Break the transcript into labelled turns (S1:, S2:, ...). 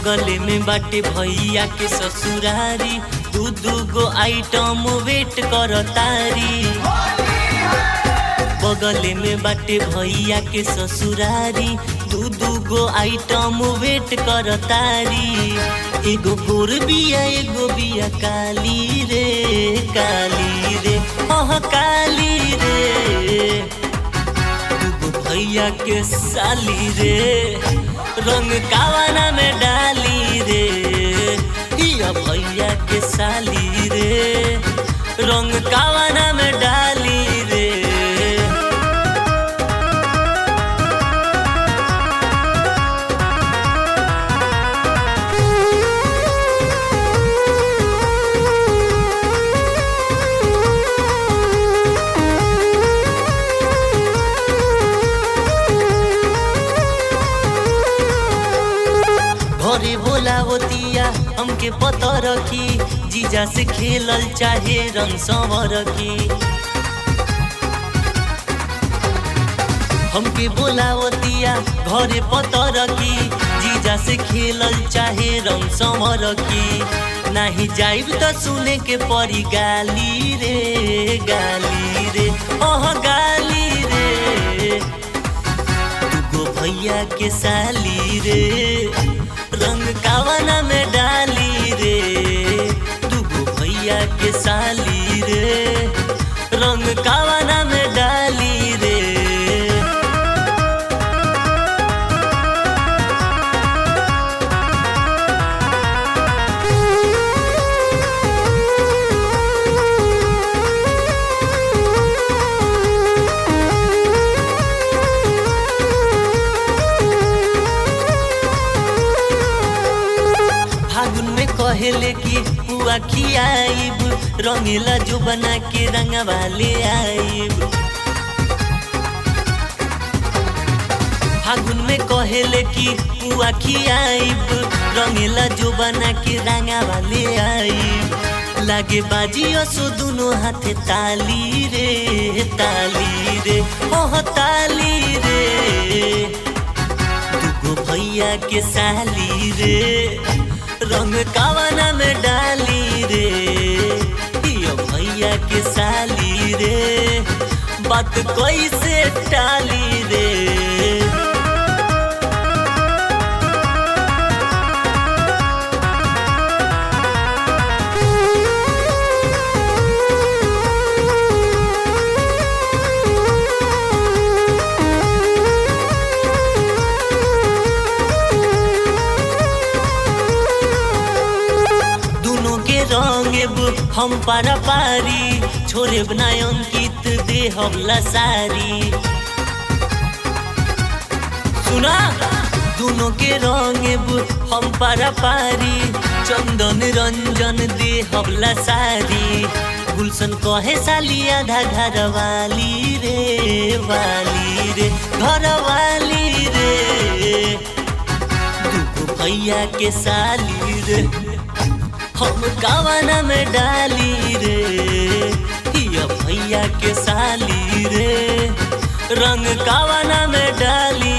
S1: बगले में बाटे भैया के ससुरारी दू दू गो आइटम वेट कर तारी बगले में बाटे भैया के ससुरारी दू दू गो आइटम वेट कर तारी एगो गोर बिया एगो बिया काली रे काली रे ओह काली रे दूगो भैया के साली रे रंग कावाना में डाली रे हिया भैया के साली रे रंग कावाना में डाली रे घरे बोलावतिया हमके पता रखी जीजा से खेलल चाहे रंग संवर रखी हमके बोलावतिया घरे पता रखी जीजा से खेलल चाहे रंग संवर रखी नाही जाइब त सुने के परी गाली रे गाली रे ओह गाली रे दूगो भैया के साली रे रंग कावना में डाली रे दूगो भैया के साली रे रंग कावना में डाली रे फागुन में कहेले कि पुआ खियाइब रंगीला जो बना के रंगा वाले आइब फागुन में कहेले कि पुआ खियाइब रंगीला जो बना के रंगा वाले आइब लागे बाजी असो दुनो हाथे ताली रे ताली रे ओह ताली रे दूगो भैया के साली रे रंग कावना में डाली रे यो भैया के साली रे बात कैसे टाली रे दुनो के रंगेब हम पारा पारी छोरे बनाय अंकित दे हमला सारी सुना दुनो के रंगेब हम पारा पारी चंदन रंजन दे हमला सारी गुलशन कहे साली आधा घर वाली रे वाली रे घर वाली रे दूगो भैया के साली रे हम कावना में डाली रे हिया भैया के साली रे रंग कावना में डाली